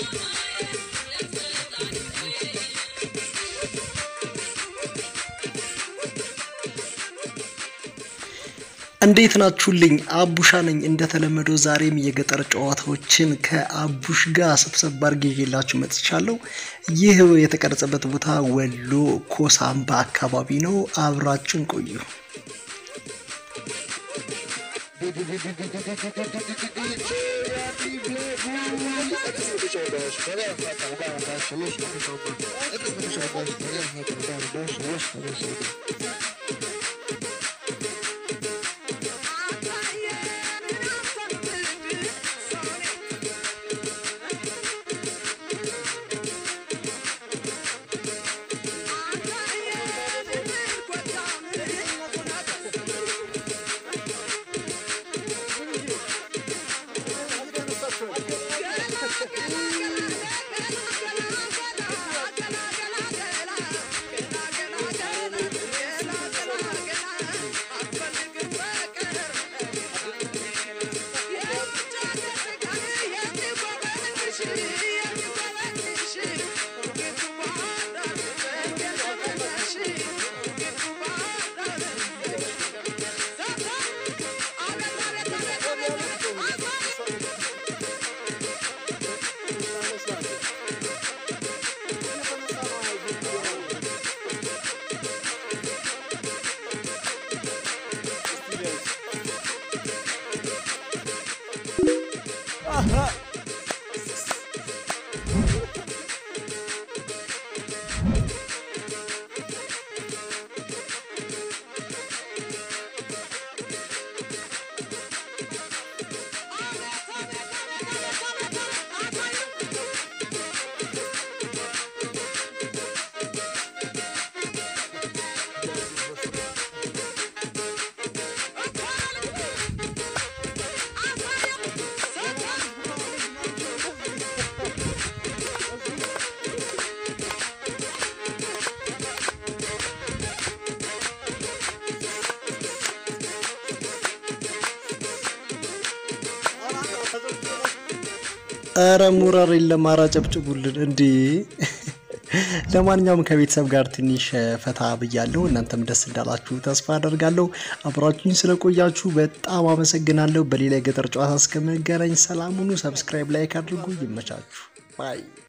እንዴት ናችሁልኝ? አቡሻ ነኝ። እንደተለመደው ዛሬም የገጠር ጨዋታዎችን ከአቡሽ ጋር ሰብሰብ አድርጌ ይዤላችሁ መጥቻለሁ። ይህ የተቀረጸበት ቦታ ወሎ ኮሳምባ አካባቢ ነው። አብራችን ቆዩ። ኧረ ሙራር የለም አጨብጭቡልን እንዴ! ለማንኛውም ከቤተሰብ ጋር ትንሽ ፈታ ብያለሁ። እናንተም ደስ እንዳላችሁ ተስፋ አደርጋለሁ። አብራችሁኝ ስለቆያችሁ በጣም አመሰግናለሁ። በሌላ የገጠር ጨዋታ እስከምንገናኝ ሰላም ሁኑ። ሰብስክራይብ፣ ላይክ አድርጉ። ይመቻችሁ። ባይ